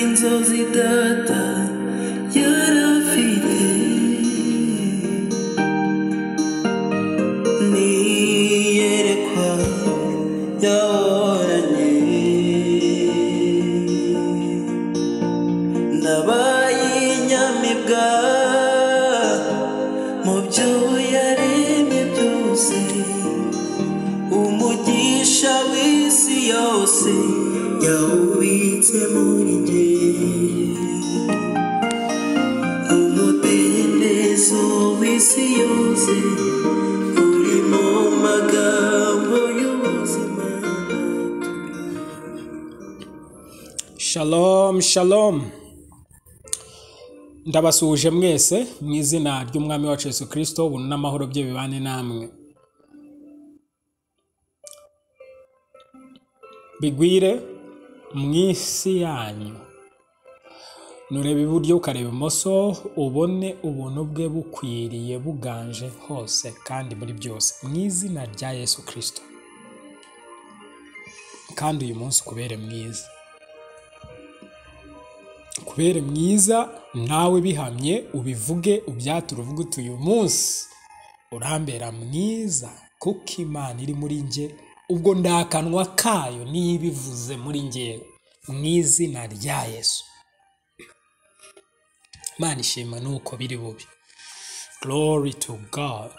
inzozi data yarafite niyerekwa yaboranye ndabaye inyamibwa mu byo yaremye byose umugisha w'isi yose yawubitse muri njye umudendezo w'isi yose uri mu magambo y'ubuzima shalom shalom ndabasuhuje mwese mu izina ry'umwami wacu yesu kirisito ubuntu n'amahoro bye bibane namwe bigwire mu isi yanyu nureba iburyo ukareba imoso ubone ubuntu bwe bukwiriye buganje hose kandi muri byose mu izina rya yesu kirisito kandi uyu munsi ukubere mwiza kubere mwiza nawe bihamye ubivuge ubyature uvuge uti uyu munsi urambera mwiza kuko imana iri muri njye ubwo ndakanwa kayo niyo ibivuze muri njyewe mu izina rya yesu imana ishima nuko biri bubi glory to god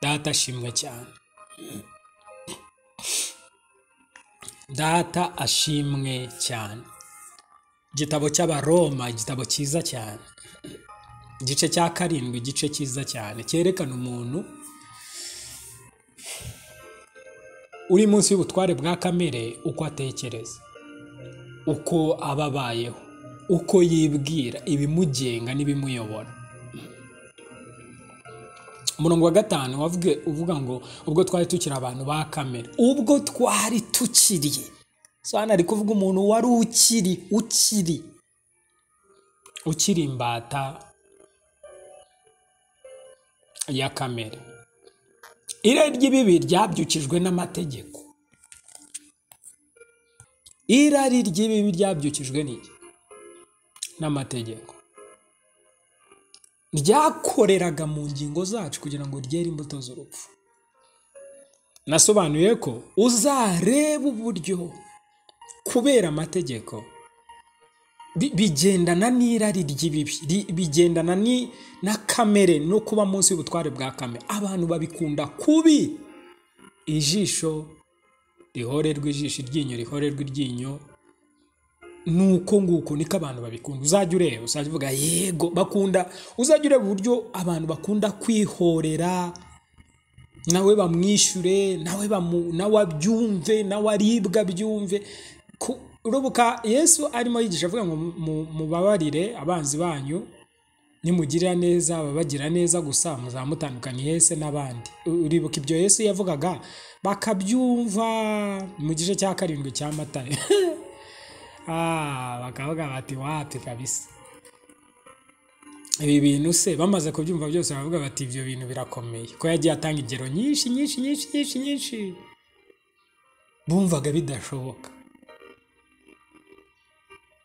data ashimwe cyane data ashimwe cyane igitabo cy'abaroma igitabo cyiza cyane igice cya karindwi igice cyiza cyane cyerekana umuntu uri munsi y'ubutware bwa kamere uko atekereza uko aba abayeho uko yibwira ibimugenga n'ibimuyobora umurongo wa gatanu wavuge uvuga ngo ubwo twari tukiri abantu ba kamere ubwo twari tukiri so hano ari kuvuga umuntu wari ukiri ukiri ukiri imbata ya kamere irari ry'ibibi ryabyukijwe n'amategeko irari ry'ibibi ryabyukijwe n'iki n'amategeko ryakoreraga mu ngingo zacu kugira ngo ryere imbuto z'urupfu nasobanuye ko uzareba uburyo kubera amategeko bi- bigendana n'irari ry'ibibi ri- bigendana ni- na kamere no kuba munsi y'ubutware bwa kamere abantu babikunda kubi ijisho rihorerwa ijisho iryinyo rihorerwa iryinyo nuko nguko niko abantu babikunda uzajya ureba uzajya uvuga yego bakunda uzajya ureba uburyo abantu bakunda kwihorera nawe bamwishyure nawe bamu nawe abyumve nawe aribwa abyumve Ku- urubuka yesu arimo yigisha avuga ngo mu- mubabarire abanzi banyu nimugirira neza ababagira neza gusa muzamutandukanye yese n'abandi U- uribuka ibyo yesu yavugaga bakabyumva mu gice cya karindwi cya matayo Ah, bakavuga bati wapi kabisa ibi bintu se bamaze kubyumva byose baravuga bati ibyo bintu birakomeye ko yagiye atanga ingero nyinshi nyinshi nyinshi nyinshi nyinshi bumvaga bidashoboka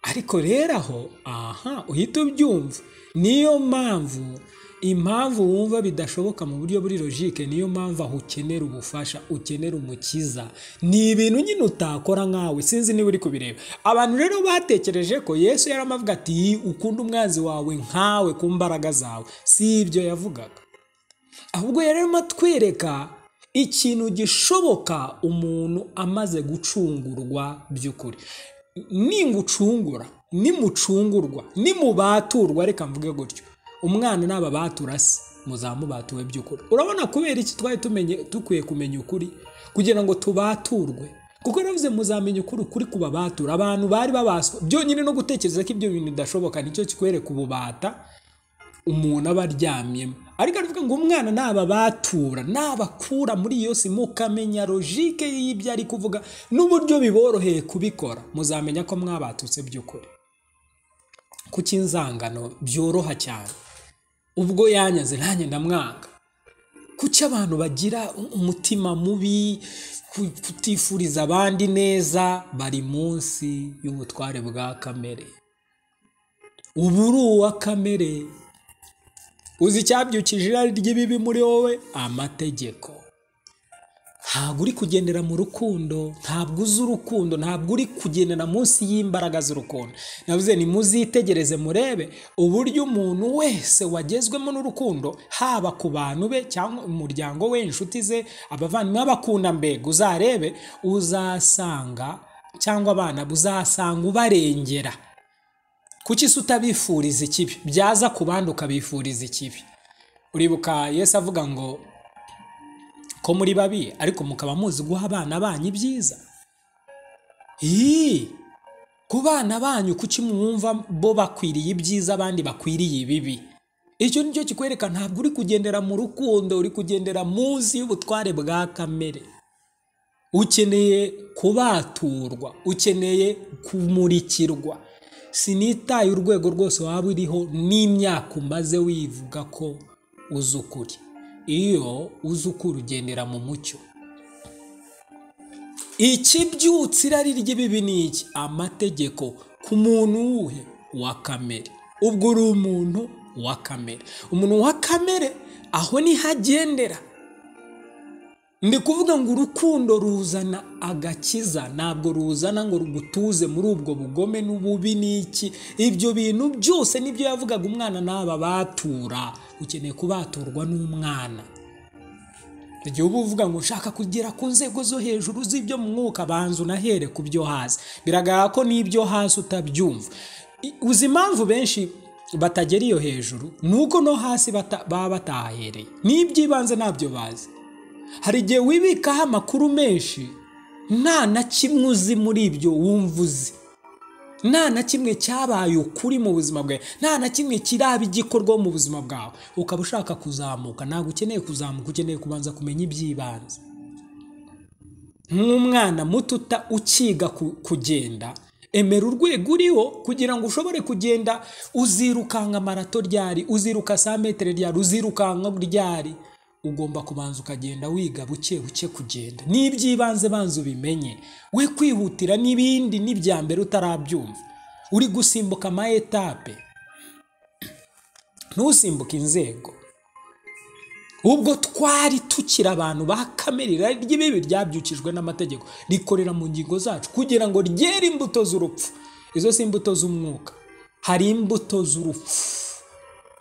ariko rero aho aha uhita ubyumva niyo mpamvu impamvu wumva bidashoboka mu buryo buri logike niyo mpamvu aho ukenera ubufasha ukenera umukiza ni ibintu nyine utakora nkawe sinzi niba uri kubireba abantu rero batekereje ko yesu yaramavuga ati ukunda umwanzi wawe nkawe ku mbaraga zawe si ibyo yavugaga ahubwo yari arimo atwereka ikintu gishoboka umuntu amaze gucungurwa by'ukuri ningucungura nimucungurwa nimubaturwa reka mvuge gutyo umwana n'ababatura se muzamubatuwe by'ukuri urabona kubera iki twari tumenye dukwiye kumenya ukuri kugira ngo tubaturwe kuko yaravuze muzamenya ukuri ukuri kubabatura abantu bari babaswa byonyine no gutekereza ko ibyo bintu bidashoboka nicyo kikwereka ububata umuntu aba aryamyemo ariko aravuga ngo umwana nababatura nabakura muri iyo si mukamenya logike y'ibyo ari kuvuga n'uburyo biboroheye kubikora muzamenya ko mwabatutse by'ukuri kuko inzangano byoroha cyane ubwo yanyaze nanjye ndamwanga kuki abantu bagira umutima mubi ku- kutifuriza abandi neza bari munsi y'ubutware bwa kamere ubu uri uwa kamere uzi icyabyukije irari ry'ibibi muri wowe amategeko ntabwo uri kugendera mu rukundo ntabwo uzi urukundo ntabwo uri kugendera munsi y'imbaraga z'urukundo navuze ni muzitegereze murebe uburyo umuntu wese wagezwemo n'urukundo haba ku bantu be cyangwa umuryango we inshuti ze abavandimwe abakunda mbega uzarebe uzasanga cyangwa abana be, uzasanga ubarengera kuki se utabifuriza ikibi byaza ku bandi ukabifuriza ikibi uribuka yesu avuga ngo ko muri babi ariko mukaba muzi guha abana banyu ibyiza Ii! ku bana banyu kuki mwumva bo bakwiriye ibyiza abandi bakwiriye ibibi icyo ni cyo kikwereka ntabwo uri kugendera mu rukundo uri kugendera munsi y'ubutware bwa kamere ukeneye kubaturwa ukeneye kumurikirwa sinitaye urwego rwose waba uriho n'imyaka umaze wivuga ko uzi ukuri iyo uzi ukuri ugendera mu mucyo ikibyutsa irari ry'ibibi ni iki amategeko ku muntu wuhe wa kamere ubwo uri umuntu wa kamere umuntu wa kamere aho niho agendera ndi kuvuga ngo urukundo ruzana agakiza ntabwo ruzana ngo rugutuze muri ubwo bugome n'ububi n'iki ibyo bintu byose nibyo yavugaga umwana n'aba batura ukeneye kubaturwa n'umwana igihe uba uvuga ngo nshaka kugera ku nzego zo hejuru z'ibyo mu mwuka banza unahere ku byo hasi biragaragara ko n'ibyo hasi utabyumva I- uzi impamvu benshi batagera iyo hejuru ni uko no hasi bata- baba batahahereye n'iby'ibanze ntabyo bazi hari igihe wibikaho amakuru menshi nta na kimwe uzi muri ibyo wumva uzi nta na kimwe cyabaye ukuri mu buzima bwawe nta na kimwe kiraba igikorwa mu buzima bwawe ukaba ushaka kuzamuka ntabwo ukeneye kuzamuka ukeneye kubanza kumenya iby'ibanze nk'umwana muto uta- ukiga ku- kugenda emera urwego uriho kugira ngo ushobore kugenda uzirukanga marato ryari uziruka sa metero ryari uzirukanka ryari ugomba kubanza ukagenda wiga buke buke kugenda n'iby'ibanze banza ubimenye we kwihutira n'ibindi n'ibya mbere utarabyumva uri gusimbuka ama etape ntusimbuke inzego ubwo twari tukiri abantu ba kamere irari ry'ibibi ryabyukijwe n'amategeko rikorera mu ngingo zacu kugira ngo ryere imbuto z'urupfu izo si imbuto z'umwuka hari imbuto z'urupfu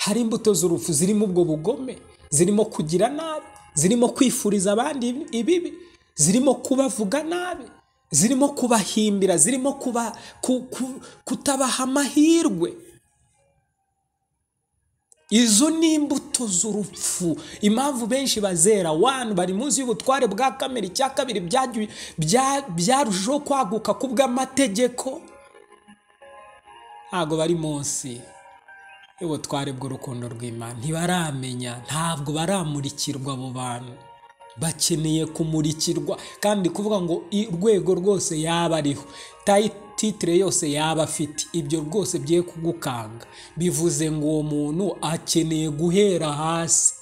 hari imbuto z'urupfu zirimo ubwo bugome zirimo kugira nabi zirimo kwifuriza abandi ibibi zirimo kubavuga nabi zirimo kubahimbira zirimo kuba, ku, ku, kutabaha amahirwe izo ni imbuto z'urupfu impamvu benshi bazera wani bari munsi y'ubutware bwa kamere icya kabiri byagiye- bya- byarushijeho kwaguka ku bw'amategeko ntabwo bari munsi y'ubutware bw'urukundo rw'imana ntibaramenya ntabwo baramurikirwa abo bantu bakeneye kumurikirwa kandi kuvuga ngo i- urwego rwose yaba ariho tayi- titire yose yaba afite ibyo rwose bye kugukanga bivuze ngo uwo muntu akeneye guhera hasi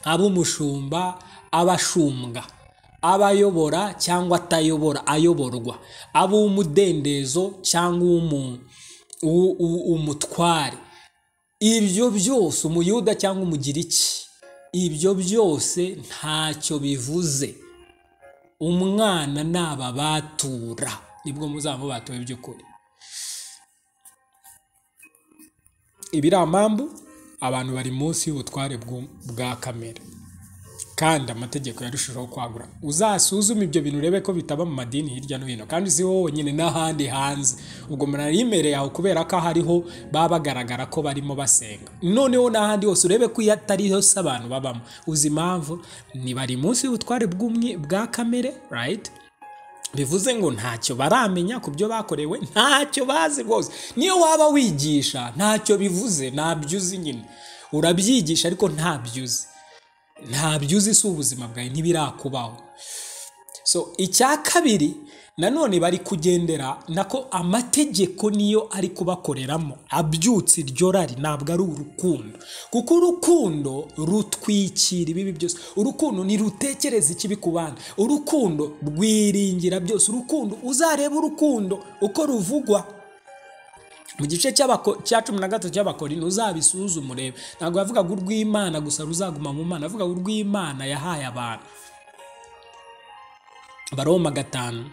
abe umushumba aba ashumbwa aba ayobora cyangwa atayobora ayoborwa aba uw'umudendezo cyangwa uw'umu- uwu- uwu- umutware ibyo byose umuyuda cyangwa umugiriki ibyo byose ntacyo bivuze umwana ni ababatura nibwo muzaba mubatuwe by'ukuri ibi ari amambu abantu bari munsi y'ubutware bw'u- bwa kamere kandi amategeko yarushijeho kwagura uzasuzume ibyo bintu urebe ko bitaba mu madini hirya no hino kandi si wowe wenyine n'ahandi hanze ubwo murara imbere yawe kubera ko hariho baba bagaragara ko barimo basenga noneho n'ahandi hose urebe ko iyo atari hose abantu babamo uzi impamvu ni bari munsi y'ubutware bw'umwe bwa kamere rayiti bivuze ngo ntacyo baramenya ku byo bakorewe ntacyo bazi rwose niyo waba wigisha ntacyo bivuze ntabyo uzi nyine urabyigisha ariko ntabyo uzi ntabyo uzi si ubuzima bwawe ntibirakubaho so icya kabiri nanone bari kugendera nako amategeko niyo ari kubakoreramo abyutse iryo rari ntabwo ari urukundo kuko urukundo rutwikira ibibi byose urukundo ntirutekereza ikibi ku bandi urukundo rwiringira byose urukundo uzareba urukundo uko ruvugwa mu gice cy'abako- cya cumi na gatatu cy'abakorinto uzabisuzume urebe ntabwo yavugaga urw'imana gusa ruzaguma mu mana avuga urw'imana yahaye abantu baroma gatanu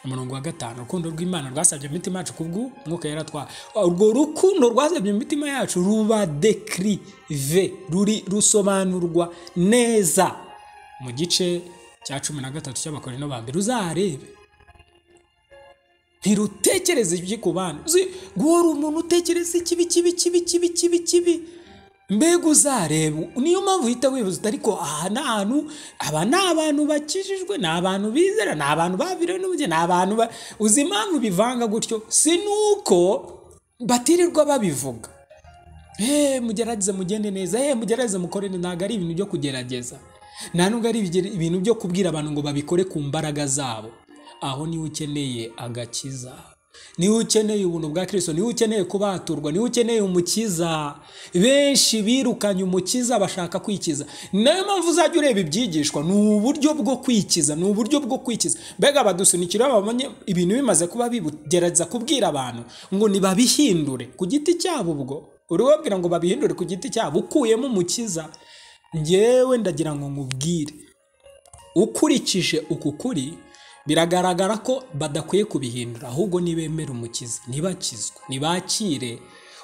umurongo wa gatanu urukundo rw'imana rwasabye imitima yacu kubwu mwuka yaratwara urwo rukundo rwasabye imitima yacu ruba dekirive ruri rusobanurwa neza mu gice cya cumi na gatatu cy'abakorino ba mbere uzarebe ntirutekereze ibyo ku bandi uzi guhora umuntu utekereza ikibi kibi kibi kibi kibi kibi mbega uzareba niyo mpamvu uhita wibaza uti ariko aha ni ahantu aba ni abantu bakijijwe ni abantu bizera ni abantu babiriwe n'ubugeni ni abantu ba- uzi impamvu bivanga gutyo si nuko batirirwa babivuga eee mugerageze mugende neza eee mugerageze mukore neza." ntabwo ari ibintu byo kugerageza nta nubwo ari ibigere- ibintu byo kubwira abantu ngo babikore ku mbaraga zabo aho niwe ukeneye agakiza niwe ukeneye ubuntu bwa kirisito niwe ukeneye kubaturwa niwe ukeneye umukiza benshi birukanye umukiza bashaka kwikiza nayo mpamvu uzajya ureba ibyigishwa ni uburyo bwo kwikiza ni uburyo bwo kwikiza mbega badusunikira babonye ibintu bimaze kuba bigerageza kubwira abantu ngo ntibabihindure ku giti cyabo ubwo urubabwira ngo babihindure ku giti cyabo ukuyemo umukiza ngewe ndagira ngo nkubwire ukurikije uku kuri biragaragara ko badakwiye kubihindura ahubwo nibemera umukiza ntibakizwe ntibakire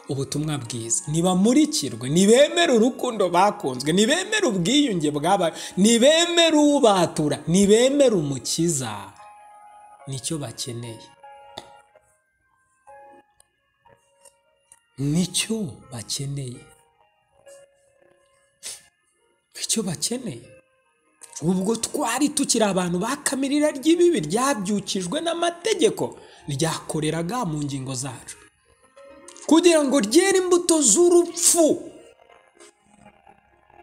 ubutumwa bwiza ntibamurikirwe ntibemere urukundo bakunzwe ntibemere ubwiyunge bwabaye ntibemere ubatura ntibemere umukiza nicyo bakeneye nicyo bakeneye nicyo bakeneye ubwo twari tukiri abantu bakamirira ry'ibibi ryabyukijwe n'amategeko ryakoreraga mu ngingo zacu kugira ngo ryere imbuto z'urupfu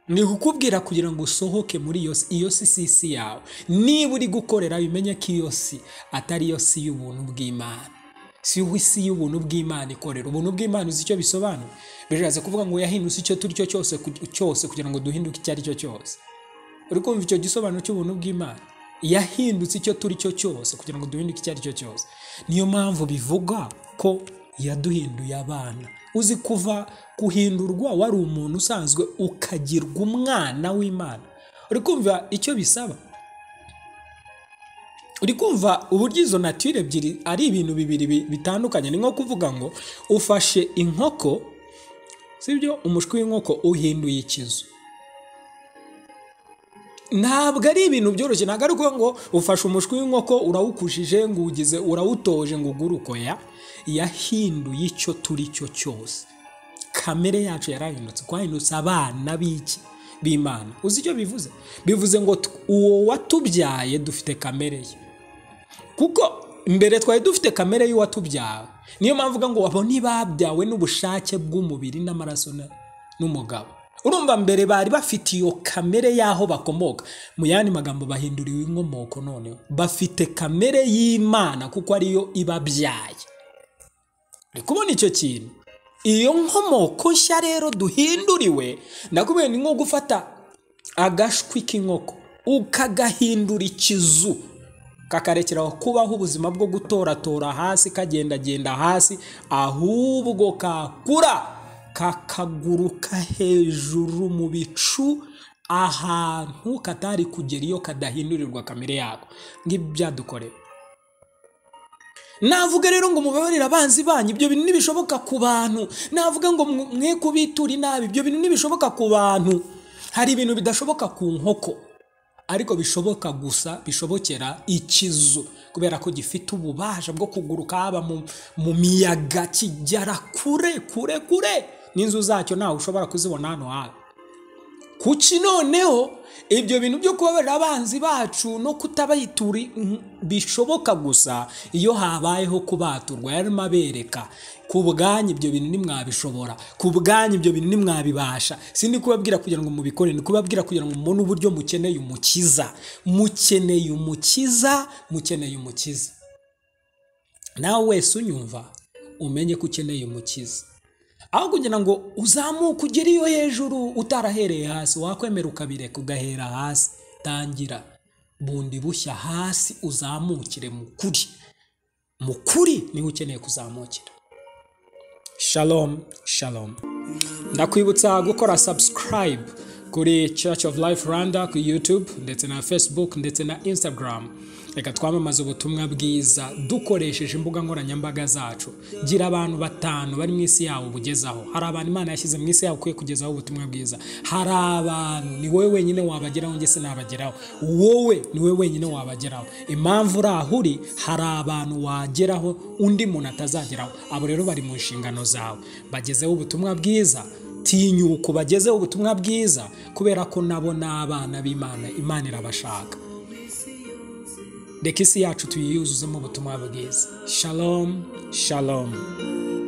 ni kukubwira kugira ngo usohoke muri iyo si iyo si si isi yawe niba uri gukorera bimenye ko iyo si atari iyo si y'ubuntu bw'imana si yo isi y'ubuntu bw'imana ikorera ubuntu bw'imana uzi icyo bisobanura biraza kuvuga ngo yahindutse icyo turi cyo cyose ku- cyose kugira ngo duhinduke icyo ari cyo cyose uri kumva icyo gisobanuro cy'ubuntu bw'imana yahindutse icyo turi cyo cyose kugira ngo duhinduke icyo ari cyo cyose niyo mpamvu bivuga ko yaduhinduye abana uzi kuva guhindurwa wari umuntu usanzwe ukagirwa umwana w'imana uri kumva icyo bisaba uri kumva uburyo izo natire ebyiri ari ibintu bibiri bi- bitandukanye ni nko kuvuga ngo ufashe inkoko sibyo umushwi w'inkoko uhinduye ikizu ntabwo ari ibintu byoroshye ntabwo ari ukuvuga ngo ufashe umushwi w'inkoko urawukujije ngo uwugize urawutoje ngo uguruko ya yahinduye icyo turi cyo cyose kamere yacu yarahindutse twahindutse abana b'iki b'imana uzi icyo bivuze bivuze ngo t- uwo watubyaye dufite kamere ye kuko mbere twari dufite kamere y'uwatubyawe niyo mpamvu uvuga ngo abo ntibabyawe n'ubushake bw'umubiri n'amaraso na- n'umugabo urumva mbere bari bafite iyo kamere y'aho bakomoka mu yandi magambo bahinduriwe inkomoko noneho bafite kamere y'imana kuko ariyo ibabyaye uri kubona icyo kintu iyo nkomoko nshya rero duhinduriwe ndakubwiye ni nko gufata agashwi k'inkoko ukagahindura ikizu kakarekeraho kubaho ubuzima bwo gutoratora hasi kagendagenda hasi ahubwo kakura kakaguruka hejuru mu bicu ahantu katari kugera iyo kadahindurirwa kamere yako ngibyo byadukorera navuga rero ngo mubabarire abanzi banyu ibyo bintu ntibishoboka ku bantu navuga ngo mwe- mwe kubitura inabi ibyo bintu ntibishoboka ku bantu hari ibintu bidashoboka ku nkoko ariko bishoboka gusa bishobokera ikizu kubera ko gifite ububasha bwo kuguruka haba mu, mu miyaga kigera kure kure kure n'inzu zacyo ntawe ushobora kuzibona hano habi kuki noneho ibyo bintu byo kubabarira abanzi bacu no kutabayituri bishoboka gusa iyo habayeho kubaturwa yarimo abereka ku bwanyu ibyo bintu ntimwabishobora ku bwanyu ibyo bintu ntimwabibasha si ndi kubabwira kugira ngo mubikore ni kubabwira kugira ngo mubone uburyo mukeneye umukiza mukeneye umukiza mukeneye umukiza nawe wese unyumva umenye ko ukeneye umukiza aho kugira ngo uzamuke ugere iyo hejuru utarahereye hasi wakwemera ukabireka ugahera hasi tangira bundi bushya hasi uzamukire mu kuri mu kuri niho ukeneye kuzamukira shalom shalom ndakwibutsa gukora subscribe kuri church of life rwanda ku youtube ndetse na facebook ndetse na instagram reka twamamaze ubutumwa bwiza dukoresheje imbuga nkoranyambaga zacu gira abantu batanu bari mu isi yawe ubugezaho hari abantu imana yashyize mu isi yawe ukwiye kugezaho ubutumwa bwiza hari abantu ni wowe wenyine wabageraho njye sinabageraho wowe ni wowe wenyine wabageraho impamvu uri aho uri hari abantu wageraho undi muntu atazageraho abo rero bari mu nshingano zawe bagezeho ubutumwa bwiza tinyuka ubagezeho ubutumwa bwiza kubera ko nabo ni abana b'imana imana irabashaka reka isi yacu tuyiyuzuzemo ubutumwa bwiza shalom shalom